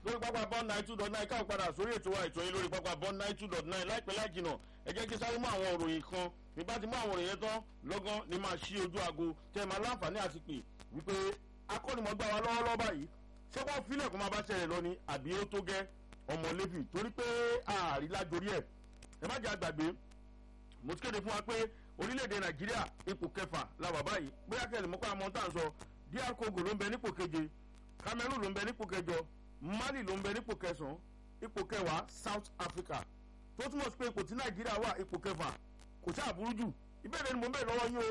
lórí pápá bond nine two dot nine káwọn padà sórí ètò wa ètò yín lórí pápá bond nine two dot nine láìpẹ́ láì jìnà ẹ jẹ́ kí sáré mú àwọn òròyìn kan bí bá ti mú àwọn òròyìn yẹn tán lọ́gán ni máa ṣí ojú aago tẹ́ ẹ máa láǹfààní àti pè wípé akọ́nimọ̀gbà wa lọ́wọ́lọ́wọ́ báyìí ṣé wọ́n filẹ̀ kó máa bá ṣẹlẹ̀ lọ ni àbí ó tó gẹ́ ọmọ lẹ́fì torí pé ààrí lájorí ẹ̀ ẹ má jẹ́ àgbàgbé mo ti kéde fún wa pé orílẹ̀-èdè nàìjíríà ipò kẹfà la wà báyìí bóyá kẹ́lẹ́ mọ́kọ́ àmọ́ tá à ń sọ dr congo ló ń bẹ nípò keje cameroon ló ń bẹ nípò kẹjọ mali ló ń bẹ nípò kẹsàn-án ipò kẹwàá south africa tó túmọ̀ sí pé ipò tí nàìjíríà wà ipò kẹfà kò sí àbúrú jù ìbéèrè ni mo ń bẹ̀rẹ̀ lọ́wọ́ yín o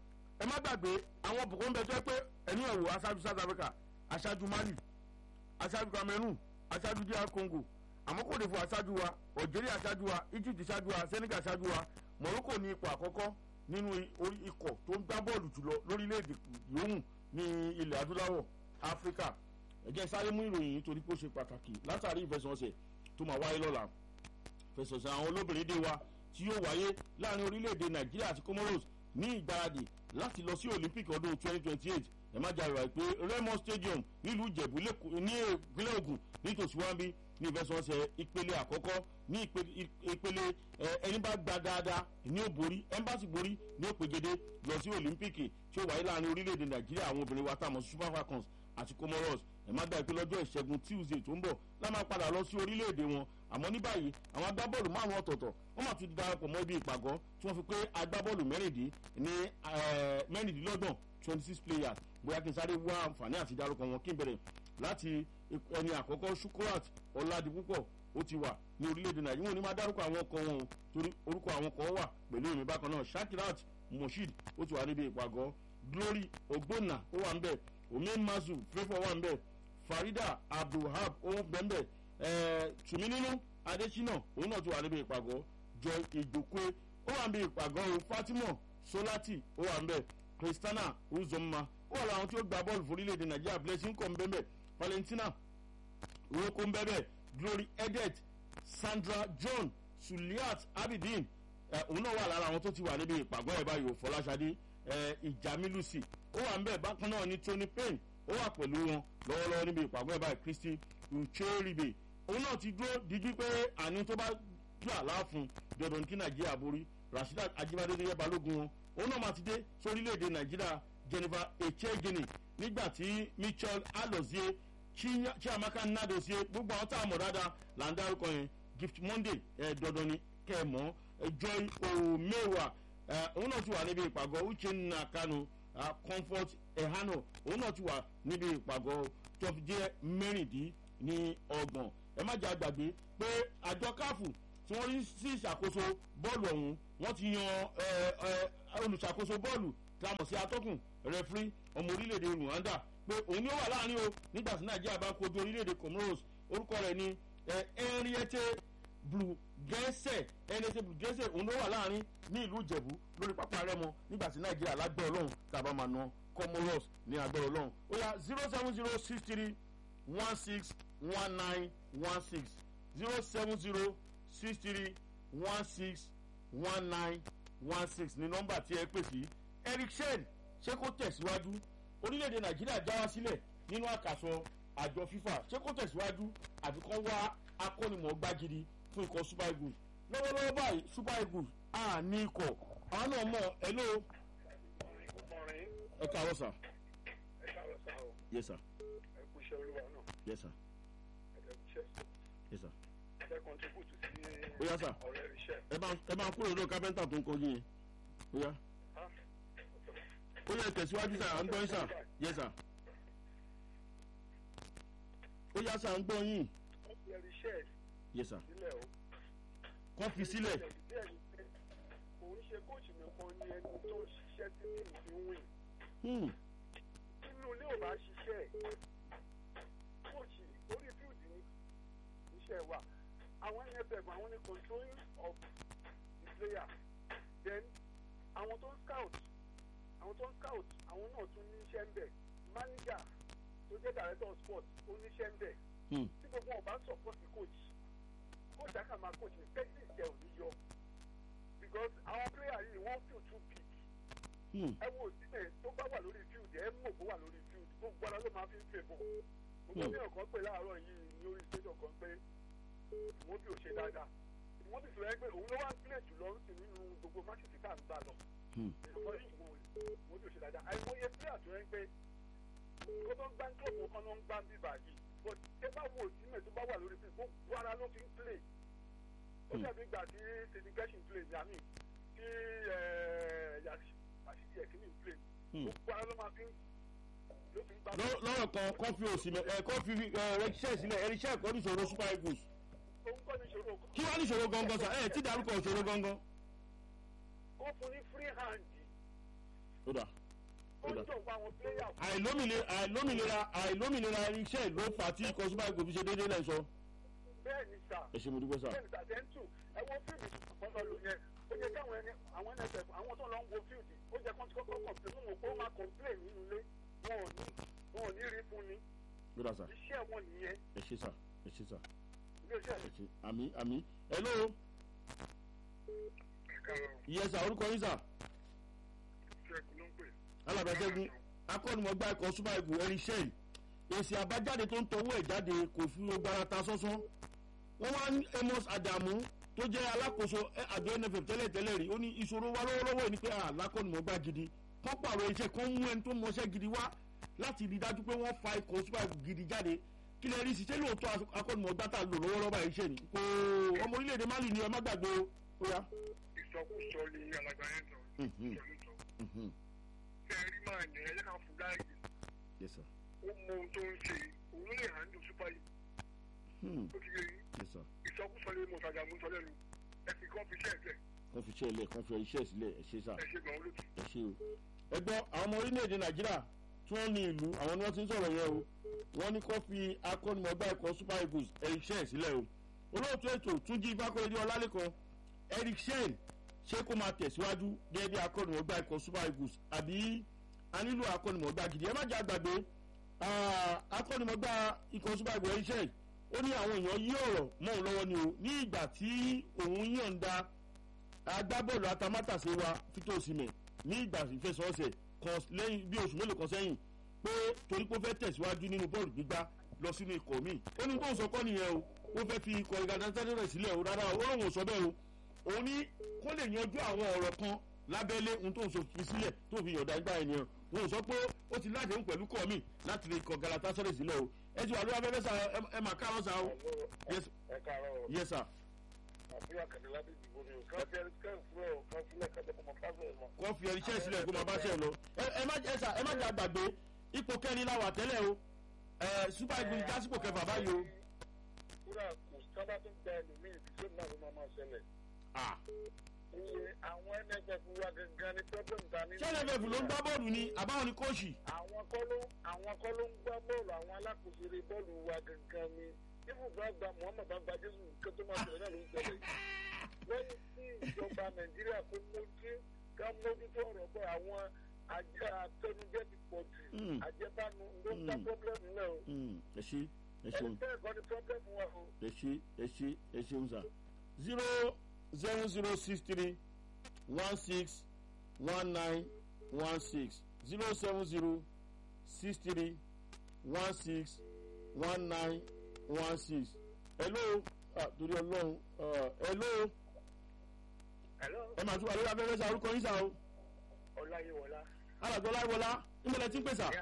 ẹ má gbàgbé àwọn bùkún ń bẹ tó yẹ pé ẹni ẹ̀wò aṣáájú south africa aṣáájú mali aṣáájú cameroon aṣáájú dr congo àmọ́ kò lè fún aṣáájú wa algeria aṣáájú wa egypt aṣáájú wa senegal aṣáájú wa morocco ní ipò àkọ́kọ́ nínú ikọ̀ tó ń gbá bọ́ọ̀lù jùlọ lórílẹ̀‐èdè yòówù ní ilẹ̀ adúláwọ̀ áfíríkà ẹ̀jẹ̀ sáré mú ìròyìn yìí torí pé ó ṣe pàtàkì látàrí ìfẹsọ̀nsẹ̀ tó máa wáyé lọ́la ìfẹsọ̀nsẹ̀ àwọn olóbìnrin dé wa tí yóò wáyé láàrin orílẹ̀‐èdè nàìjíríà àti comoros ní ìgbáradì láti lọ sí olympic ọdún 2028 ẹ má jà rà pé raymond stadium nílùú ìjẹ̀bú ní ìpínlẹ̀ ogun nítòsí wáńbí ní ìfẹsọ̀nsẹ̀ ìpele àkọ́kọ́ ní ìpele ẹni bá gba dáadáa ní ó borí ẹnbàsì borí ní ó pegede lọ sí olympic tí ó wáyé láàrin orílẹ̀-èdè nàìjíríà àwọn obìnrin wa tààmù super falcons àti comoros ẹ má gbàgbé lọ́jọ́ ìṣẹ́gun tuesday tó ń bọ̀ lá máa padà lọ sí orílẹ̀-èdè wọn àmọ́ ní báyìí àwọn agbábọ́ọ̀lù márùn ọ̀tọ̀ọ̀tọ̀ wọ́n máa tún ti darapọ̀ mọ́ ibi ìpàgọ́ tí wọ́n fi pé agbábọ́ọ̀lù mẹ́rìndín ní mẹ́rìndínlọ́gbọ̀n twenty six players bóyá kí n sáré wá àǹfààní àti dárúkọ wọn kí n bẹ̀rẹ̀ láti ẹni àkọ́kọ́ sukurat ọ̀làdìpúpọ̀ ó ti wà ní orílẹ̀-èdè nàìjíríà wọn ò ní máa dárúkọ àwọn ọkọ wọn o torí orúkọ àwọn ọkọ wà pẹ̀lú èmi bákan náà shakirat mosheed ó ti wà níbi ìpàgọ́ glory ogbonna ó wà ń bẹ̀ omen mazu fẹ́fọ́ wà ń bẹ̀ farida abdulhab ó ń bẹ̀ ń bẹ̀ tùmínínú adésínà òun náà ti wà níbi ìpàgọ́ joy ìgbòkwe ó wà níbi ìpàgọ́ o fatima solati ó wà ń bẹ̀ christiana uzomma ó wà láwọn tí ó gba bọ́ọ̀lù fún orílẹ̀-èdè nàìjíríà blessing kọ́ ń bẹ́ bẹ́ valentina oroko ń bẹ́ bẹ́ glory edet sandra john suliat abidin òun náà wà lára àwọn tó ti wà níbi ìpàgọ́ ẹ̀ báyìí fọláṣadé ìjàmílùsì ó wà ń bẹ̀ bákan náà ní tony payne ó wà pẹ̀lú wọn lọ́wọ́lọ́wọ́ níbi ìpàgọ́ ẹ̀ báyìí christy ucheribe òun náà ti dúró díjú pé àní tó bá gbà láàfún dandan kí nàìjíríà borí rasheedat ajibade tó yẹ balógun wọn òun náà máa ti dé sórílẹ̀-èdè nàìjíríà jennifer echegini nígbà tí mitchell alozie chiamaka nnadozie gbogbo àwọn tá a mọ̀ dáadáa là ń dárúkọ yẹn gift monday ẹ̀ dandan ni kẹ́ ẹ mọ̀ joy omewa òun náà ti wà níbi ìpàgọ́ uchenna kanu comfort ehano òun náà ti wà níbi ìpàgọ́ tó fi jẹ́ mẹ́rìndín ní ọgbọ̀n ẹ má jẹ́ àgbàgbé pé àjọ káfù tí wọ́n rí sí ìṣàkóso bọ́ọ̀lù ọ̀hún wọ́n ti yan olùṣàkóso bọ́ọ̀lù tí a mọ̀ sí atọ́kùn rẹfúrí ọmọ orílẹ̀-èdè rwanda pé òun ni ó wà láàrin o nígbà tí nàìjíríà bá kojú orílẹ̀-èdè comoros orúkọ rẹ̀ ni henriette blue gẹ́sẹ̀ henriette blue gẹ́sẹ̀ òun ló wà láàrin ní ìlú ìjẹ̀bú lórí pápá rẹ́mọ nígbà tí nàìjíríà lágbẹ́ ọlọ́run tàbá máa na comoros ní agbẹ́ ọlọ́run ó yá zero seven zero six three one six one nine one six zero seven zero six three one six one nine one six ní nọ́mbà tí ẹ pè sí eric shen ṣé kó tẹ̀síwájú orílẹ̀-èdè nàìjíríà já wá sílẹ̀ nínú àkàsọ àjọ fifa ṣé kó tẹ̀síwájú àfi kán wá akọ́nimọ̀ọ́gbá gidi fún ikọ̀ super eagles lọ́wọ́lọ́wọ́ báyìí super eagles à ní ikọ̀ àwọn náà mọ̀ ẹ ló. ẹ káàárọ̀ sà. ẹ káàárọ̀ sà o. yes sir. ẹ kú iṣẹ́ olúwa náà. yes sir. ẹ dẹ̀ kú iṣẹ́ sọ. yes sir. ẹ fẹ́ kọ́ntribútù sí Ó yá, sà. ọ̀rẹ́ iṣẹ́. ẹ máa ẹ máa kúrò lọ́dọ̀ kápẹ́ńtà tó ń kọjú yẹn. ó yá ó yẹ tẹ̀síwájú sà à ń gbọ́ yín sà yes sir. ó yá sà à ń gbọ́ yín ọ̀rẹ́ iṣẹ́ yes sir. sílẹ̀ o. kọ́ fi sílẹ̀. díẹ̀ ni pé kò ń ṣe kóòtù nìkan ni ẹni tó ń ṣiṣẹ́ tí kì í fi ń wìn. Hmm. nínú ilé ò bá ṣiṣẹ́ kóòtù orí fíìdì ní iṣẹ́ wa àwọn nff àwọn ní controlling of the player then àwọn tó ń scout àwọn tó ń scout àwọn náà tún ní iṣẹ́ ń bẹ̀ manager tó jẹ́ director of sport ó ní iṣẹ́ ń bẹ̀ Hmm. tí gbogbo wọn bá support coach coach á kà máa coach ní technique jẹ́ òní yọ because àwọn player yìí wọ́n feel too big Hmm. ẹ wo sílẹ̀ tó bá wà lórí field ẹ mọ̀ kó wà lórí field gbogbo ara ló máa fi ń fẹ́ bọ̀ gbogbo ní ọ̀kan pè láàárọ̀ yìí ní orí station kan pé ìmọ̀bí ò ṣe dáadáa ìmọ̀bí sọ yẹn pé òun ló wá ń play jù lọ sí nínú gbogbo fásitì tá à ń gbà lọ ìmọ̀ ìmọ̀bí ò ṣe dáadáa àìmọye player tó yẹn pé kó tó ń gbá kílọ̀bù kan ló ń gbá bíbà yìí but ẹ bá wo ìtìmẹ̀ tó bá wà lórí fíìmù gbogbo ara ló fi ń play ó dàbí ìgbà tí sidney gershon play ní àmì tí yàtí ẹ̀kíní play gbogbo ara ló máa fi ń ló fi ń gbá. lọ́rọ̀ kan kọ́fí òsì ẹ̀ kọ́fí rẹ́ṣẹ́ sílẹ̀ ẹ̀ríṣẹ́ ẹ̀kọ́ níṣòro super eagles òun kọ́ ní ìṣòro kí wàá níṣòro gangan sà ẹ̀ tí dárúkọ ìṣòro gangan. ó fún ní free hand ó dà ó ń tọ̀ fún àwọn player fún àìlómìnira àìlómìnira àìlómìnira iṣẹ́ ló fà á tí ikọ̀ super eagles fi ṣe déédéé lẹ́sọ. bẹ́ẹ̀ ni sà ẹ ṣe mo dúpẹ́ sà. bẹ́ẹ̀ ni sà tẹ́ńtù ẹ wo fíìmù ìfọ̀sọ̀ lò yẹn ó yẹ káwọn ẹni àwọn nsf àwọn tó lọ ń wo fíìmù ó jẹ kó ti kọ́kọ́ complain mú wọn pé ó máa complain nínú ilé wọn ò ní wọn ò ní rí fún ni ó dà sà iṣẹ́ wọn nìyẹn ẹ ṣe sà ẹ ṣe sà ilé iṣẹ́ ẹ ṣe àmì àmì hello ìkàrọ̀ ìyẹn sà orúkọ yín sà ṣẹ́gun ló ń pè alábẹ́sẹ́gun akọ́nimọ̀gbá ikọ̀ super eagles ẹ̀rí sẹ́ẹ̀lì èsì àbájáde tó ń tọwọ́ ẹ̀ jáde kò fi gbára ta sọ́sọ́ wọ́n wá ní amos adamu tó jẹ́ alákòóso ẹ, àjọ nff tẹ́lẹ̀tẹ́lẹ̀ rí ó ní ìṣòro wa lọ́wọ́lọ́wọ́ yìí ni pé alákọ́nimọ̀gbá gidi kọ́ pààrọ̀ iṣẹ́ kan mú ẹni tó mọṣẹ́ gidi wá láti rí dájú pé wọ́n fa ikọ̀ super eagles gidi jáde kí lè rí ṣiṣẹ́ lóòótọ́ akọ́nimọ̀gbá tà lò lọ́wọ́lọ́wọ́ báyìí ṣe ni kò ọmọ orílẹ̀-èdè mali ni ẹ má gbàgbé o ó yá. ìsọkúsọ ni alàgbà yẹn sọ Mhm. ìsọkúsọ Mhm. tẹ ẹ rí máa ní ẹjẹ ká fún láàyè yes sir. ó mọ ohun tó ń ṣe òun ló lè handle super yìí Hmm. ó ti yẹ yín yes sir. ìsọkúsọ ni mo ṣàjà mú sọ lẹ́nu ẹ fi kọ́ fi ṣẹ́ ẹ̀jẹ̀ kàn fi iṣẹ́ ilẹ̀ kàn fi iṣẹ́ sílẹ̀ ẹ ṣe sà. ẹ ṣe gbọ̀n olóòtú. ẹ ṣe o. ẹ gbọ́ àwọn ọmọ orílẹ̀-èdè nàìjíríà tí wọ́n ní ìlú àwọn ni wọ́n ti ń sọ̀rọ̀ yẹn o wọ́n ní kó fi akọ́nimọ̀gbá ẹ̀kọ́ super eagles eric shen sílẹ̀ o olóòtú ètò túnjí fákòrèdé ọlálẹ́kan eric shen ṣé kó máa tẹ̀síwájú gẹ́gẹ́ bí akọ́nimọ̀gbá ẹ̀kọ́ super eagles àbí a nílò akọ́nimọ̀gbá gidi ẹ má jẹ́ àgbàgbé ah, akọ́nimọ̀gbá ikọ̀ super eagles eric shen ó ní àwọn èèyàn yí ọ̀rọ̀ mọ́ òun lọ́wọ́ ni o ní ìgbà tí òun yọ̀ǹda agbábọ́ọ̀lù atamátàsé wa fito osimhen ní ìgbà ìfẹsọ̀ọ̀sẹ̀ kan lẹ́yìn bí oṣù mélòó kan sẹ́yìn pé torí pé ó fẹ́ tẹ̀síwájú nínú bọ́ọ̀lù gbígbá lọ sínú ikọ̀ míì ó ní tóun sọ kọ́ nìyẹn o ó fẹ́ fi ikọ̀ ìgbàdánsáde rẹ̀ sílẹ̀ o rárá o ó lóun ò sọ bẹ́ẹ̀ o òun ní kó lè yanjú àwọn ọ̀rọ̀ kan lábẹ́lé ohun tóun sọ fi sílẹ̀ tó fi yọ̀ǹda ìgbà ènìyàn òun sọ pé ó ti ládéhùn pẹ̀lú kọ́ mi láti lè kọ galatasaray sílẹ̀ o ẹ ti wà lórí abẹ́rẹ́ sa ẹ- ẹ mà káàárọ̀ sa o yes ẹ káàárọ̀ yes sir àbúrò àkàndé lábẹ́ ìdìbò ni o káfí ẹni kẹ́hìn fúlọ̀ kan sílẹ̀ kájọ kó mọ fásitì ẹ̀ mọ́. kọ́ fi ẹni iṣẹ́ sílẹ̀ kó máa bá ṣe lọ. ẹ ẹ má ẹ sà ẹ má jẹ́ àgbàgbé ipò kẹrin la wà tẹ́lẹ̀ o ẹ super eagles jásípò kẹfà báyìí o. kúrà kò sábà tó gba ẹlòmíì tí sẹ́mi náà ló máa máa ṣẹlẹ̀. Ah, iye àwọn nff wa gangan ni problem ta ní. ṣé nff ló ń gbá bọ́ọ̀lù ni àbáwọn ni kóòṣì. àwọn kọ́ ló àwọn kọ́ ló ń gbá bọ́ọ̀lù àwọn alákòóso eré bọ́ọ̀lù wa gangan ni ibùdó àgbà muhammed bá gba jésù nǹkan tó máa ṣẹlẹ̀ náà ló ń ṣẹlẹ̀ yìí. lẹ́yìn tí ìjọba nàìjíríà kó mójú ká mójútó ọ̀rọ̀ pé àwọn àjẹ àtẹnujẹ ti pọ̀ jù Mm. àjẹbánu ló ń dá Mm. problem náà o. Hmm, ẹ ṣe ẹ ẹni ṣeun bẹ́ẹ̀ kọ́ ni problem wa o. ẹ ṣe ẹ ṣe ẹ ṣeun sà. zero zero zero six three one six one nine one six zero seven zero six three one six one nine one six. hello ah, torí ọlọ́run ah, hello hello ẹ máa tún wà lórí afẹ́fẹ́ sa orúkọ yín sá o ọláyíwọlá. alàgbọ́ láìwọlá nímọ̀lẹ́ tí ń pèsè.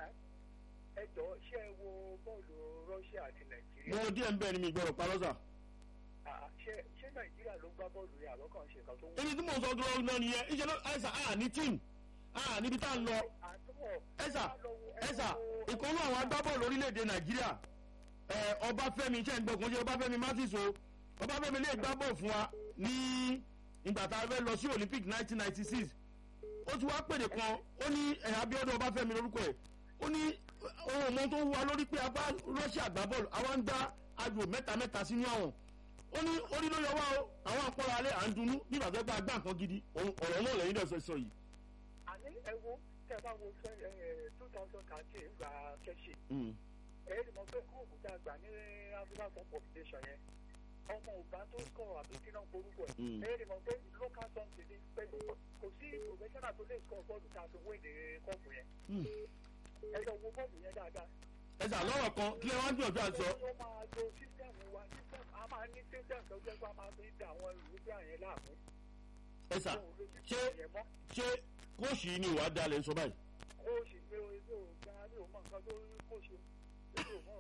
ẹ jọ ṣé ẹ wo bọ́ọ̀lù russia àti mo nàìjíríà wo díẹ̀ ń bẹ́ẹ̀ ni mi gbọ́dọ̀ parọ́ sà. Ah, ṣé ṣé nàìjíríà ló gbá bọ́ọ̀lù yẹn àbọ̀ kàn ṣe nǹkan tó wù. èmi tí mò ń sọ dúró náà nìyẹn iṣẹ́ ló ẹ̀sà à ní tíìmù à níbi tá à ń lọ àtúbọ̀ ẹ̀sà ẹ̀sà ìkọ́nú àwọn agbábọ́ọ̀lù orílẹ̀-èdè nàìjíríà ẹ̀ ọbáfẹ́mi iṣẹ́ ìgbọ̀kùn ṣe ọbáfẹ́mi mátìsó ọbáfẹ́mi lè gbá bọ́ọ̀ fún wa ní ìgbà tá a fẹ́ lọ sí olympic nineteen ninety six ó ti wá pèdè kan ó ní ẹ̀ abiodun ọbáfẹ́mi lórúkọ ẹ̀ ó ní ohun ọmọ tó ń wá lórí pé abá russia gbá bọ́ọ̀lù àwa ń gbá ayò mẹ́ta mẹ́ta sínú àwọn ó ní orí ló yọ wá o àwọn àpọ̀lọ̀ alẹ́ à ń dunnú bí ìbàdàn gba agbá nǹkan gidi òun- ọ̀rọ̀ náà lẹ́yìn náà sọ yìí. àní ẹ wo tẹ bá wo fẹ ẹ two thousand thirteen gba kẹsì Mm. ẹ ẹ mọ pé kóòkù tá a gbà ní african cup of nation yẹn ọmọ ọba tó sọ àbí kí náà forúkọ ẹ Mm. ẹ ẹ mọ pé local something ní pé kò sí professional tó lè score bọ́ọ̀lù tá a fi wé ní kọ́ọ̀pù yẹn Mm. ẹ lọ wo bọ́ọ̀lù yẹn dáadáa ẹ sà lọ́rọ̀ kan kí ẹ wá ń gbìyànjú àti sọ. ó máa lo sísẹ́mù wa sísẹ́mù a máa ní sísẹ́mù tó jẹ́ pé a máa fi ń da àwọn ìrúgbìn àyẹn láàmú. ẹ sà Òun ló ti ṣé yẹn mọ́. ṣé kóòsì yìí ni ìwà dalẹ̀ ń sọ báyìí. ó sì pé ilé ò gba ilé ò mọ nǹkan tó rí kó ṣe ilé ò mọ.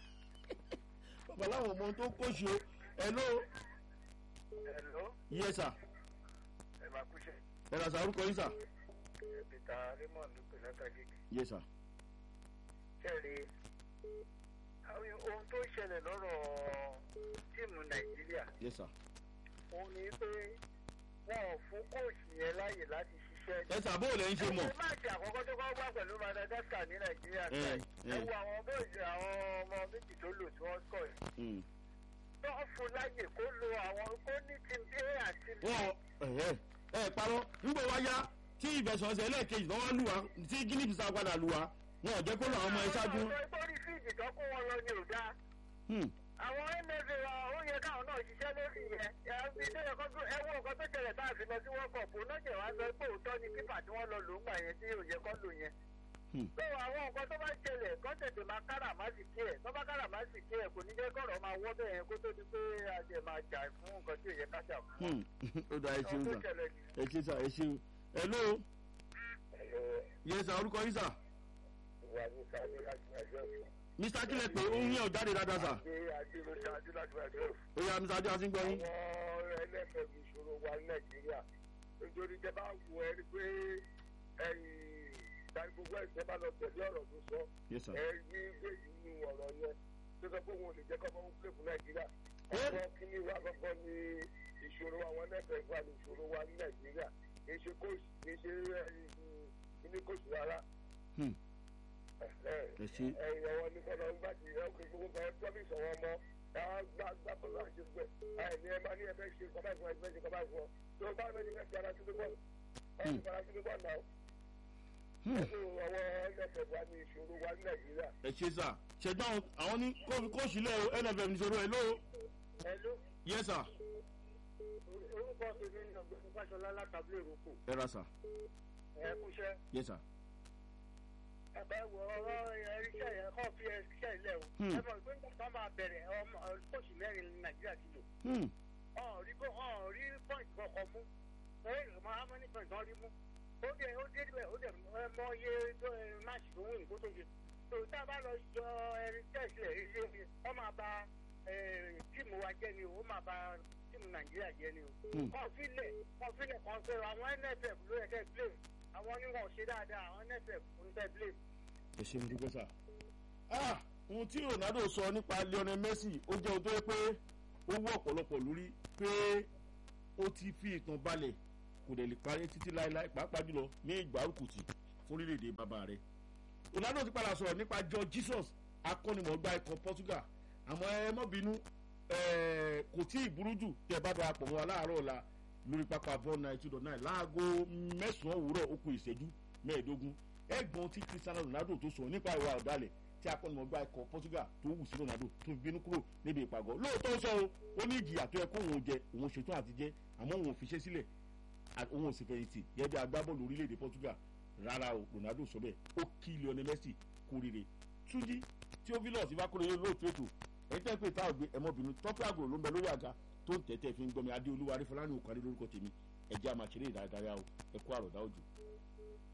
bàbá láwọn ọmọ tó kóòsì o ẹ ló ẹ̀lọ́ yẹ sà ẹ̀ máa kúṣẹ̀ ẹ rà sà orúkọ yín sà peter raymond ló pè látàgé yẹ sà kẹ́rì àwọn ohun tó ṣẹlẹ̀ lọ́rọ̀ tíìmù nàìjíríà yẹ sà. òun ni pé wọn ò fún kóòsì yẹn láàyè láti ṣiṣẹ́ ẹ sà bó o lẹ́yìn ṣe mọ̀. ẹ máàkì àkọ́kọ́ tó kọ́ wá pẹ̀lú madagascar ní nàìjíríà Eh, báyìí ẹ eh. wo àwọn bóyì àwọn ọmọ méjì tó lò tí wọ́n sọ̀ yìí Mm. wọ́n fún láàyè kó lo àwọn kó ní team a àti b wọn ẹ ẹ parọ́ nígbà wá yá tí ìfẹsọ̀nsẹ̀ ẹlẹ́ẹ̀kejì náà wá lù wá tí guinea bissau padà lù wá wọn ò jẹ́ kó lọ àwọn ọmọ ẹ ṣáájú. àwọn ọmọ ẹgbẹ́ orí fíìdì tó kó wọn lọ ni ò dáa Hmm. àwọn mfa wa ó yẹ káwọn náà ṣiṣẹ́ lórí yẹn ẹbí tó yẹ kó tó ẹ wo nǹkan tó ṣẹlẹ̀ tá a fi lọ sí world cup náà jẹ̀ wá sọ pé òótọ́ ni pípà tí wọ́n lọ lò ń gbà yẹn tí ò yẹ kó lò yẹn. Hmm. tó àwọn nǹkan tó bá ṣẹlẹ̀ kó tètè máa kára má sì kí ẹ̀ tó bá kára má sì kí ẹ̀ kò ní jẹ́ kọ̀rọ̀ máa wọ́ bẹ́ẹ̀ yẹn kó tó di pé a jẹ̀ máa jà fún nǹkan tí ò yẹ ká jà fún. Hmm. ó dà ẹ ṣeun ọ̀hún tó sà ṣẹlẹ̀ ni. ẹ ṣe sà ẹ ṣeun. ẹ ló yẹ sà orúkọ yín sà ìwà ní sáré láti ẹjọ́ mr kílẹ̀ pé ó ń yàn jáde dáadáa sà ṣe adúlọ ṣáájú láti ẹjọ́ ó yà mr adé àti ń gbọ́ yín. àwọn ẹlẹ́fẹ̀ẹ́ mi ìṣòro wa ní nàìjíríà nítorí tẹ bá wù ẹ rí pé ẹyìn ìdarí gbogbo ẹ̀sẹ̀ bá lọ tẹ̀lé ọ̀rọ̀ tó sọ yẹ sà ẹ rí èyí nínú ọ̀rọ̀ yẹn tó sọ pé òun ò lè jẹ́ kọ́mọ́ ń pè fún nàìjíríà Eh. ọ̀pọ̀ kíní wa kọ́kọ́ ní ìṣòro àwọn ẹlẹ́fẹ̀ẹ́ wa ní ìṣòro wa ní nàìjíríà kì í ṣe kóòsì kì í ṣe kíní kóòsì rárá Hmm. ẹ ṣe ẹ̀yìn ọwọ́ ní kọ́nà ń gbàdí ọkùnrin gbogbo kan promise ọwọ́ mọ́ ẹ̀ gbà gbà bọ́lá àti gbẹ ẹ̀ ní ẹ máa ní ẹ fẹ́ ṣe kọ́ báyìí fún ẹ fẹ́ ṣe kọ́ báyìí fún ọ tó o bá fẹ́ ní fẹ́ fi ara síbi bọ́ọ̀lù ẹ̀ fi ara síbi bọ́ọ̀lù náà Hmm. ẹ̀sùn ọwọ́ ẹ̀lẹ́fẹ̀ wa ní ìṣòro wa ní nàìjíríà. ẹ ṣe sà ṣẹ̀dá àwọn ní kóòsì lẹ́ o nff níṣòro ẹ ló ẹ ló yẹ sà orúkọ tèmi ní ọgbẹ́ni fáṣọlá látàbí èròkò ẹ ra sà ẹ kúṣẹ́ yẹ sà ẹ̀bẹ̀ wọ ọ̀rọ̀ ẹ̀ríṣẹ́ yẹn kọ́ fi ẹ̀ríṣẹ́ ilẹ̀ o Hmm. ẹ mọ̀ pé nígbà tó máa bẹ̀rẹ̀ ọmọ kóòsì mẹ́rin ní nàìjíríà ti lò Hmm. ọ̀n rí bó ọ̀n rí pọ́ìntì kankan mú ẹ̀rì máa mọ́ ní pọ́ìntì kan rí mú ó dé ó dé bẹ̀ ó dẹ̀ ẹ mọ iye tó ẹ máàcì tó wù ní kó tó ṣe tó tá a bá lọ yọ ẹrin tẹ̀sílẹ̀ ilé mi wọ́n máa ba ẹ, tíìmù wa jẹ́ ni o ó máa ba tíìmù nàìjíríà jẹ́ ni o Hmm. kàn fílẹ̀ kàn fílẹ̀ kàn sọ àwọn nff ló yẹ kẹ́ blame àwọn oníwọ̀n ṣe dáadáa àwọn nff ń tẹ́ blame ẹ ṣe ń dúpẹ́ sà. ah ohun tí ronaldo sọ nípa lionel messi ó jẹ́ ohun tó yẹ pé ó wú ọ̀pọ̀lọpọ̀ lórí pé ó ti fi ìtàn balẹ̀ kò dẹ̀ lè parí títí láéláé pàápàá jùlọ ní ìgbárùkùtì fún orílẹ̀-èdè bàbá rẹ̀. ronaldo ti padà sọ̀rọ̀ nípa george jesus akọ́nimọ̀ọ́gbá ikọ̀ portugal àmọ́ ẹ mọ́ bínú eh, kò tí ì burú jù tẹ́ ẹ bá darapọ̀ mọ́ wa láàárọ̀ ọ̀la lórí pápá bọ́ọ̀n nine two dot nine láago mẹ́sàn-án òwúrọ̀ ó kù ìṣẹ́jú mẹ́ẹ̀ẹ́dógún ẹgbọn tí cristiano ronaldo tó sọ nípa ìwà ọ̀dàlẹ̀ tí akọ́nimọ̀gbá ikọ̀ portugal tó wù sí ronaldo tó fi bínú kúrò níbi ìpàgọ́ lóòótọ́ sọ o ó ní ìjìyà tó yẹ kó òun jẹ òun ṣetán àti jẹ àmọ́ òun ò fi ṣe sílẹ̀ à- òun ò sì fẹ̀yìntì gẹ́gẹ́ bí agbábọ́ọ̀lù orílẹ̀-èdè portugal rárá o ronaldo sọ bẹ́ẹ̀ ó kí lionel messi kú rire túnjí tí ó fi lọ́ọ̀ sí fákúrò yóò lóòótọ́ ètò ẹ̀yin tẹ́ pé tá ò gbé ẹmọbìnrin tọ́pẹ́ àgùrò ló ń bẹ lórí àga tó ń tẹ́tẹ́ fi ń gbọ́mi adé olúwa arífọlá ní òkàdé lórúkọ tèmi ẹ̀jẹ̀ àmàṣeré ìdárayá o ẹ̀kú àròdá òjò.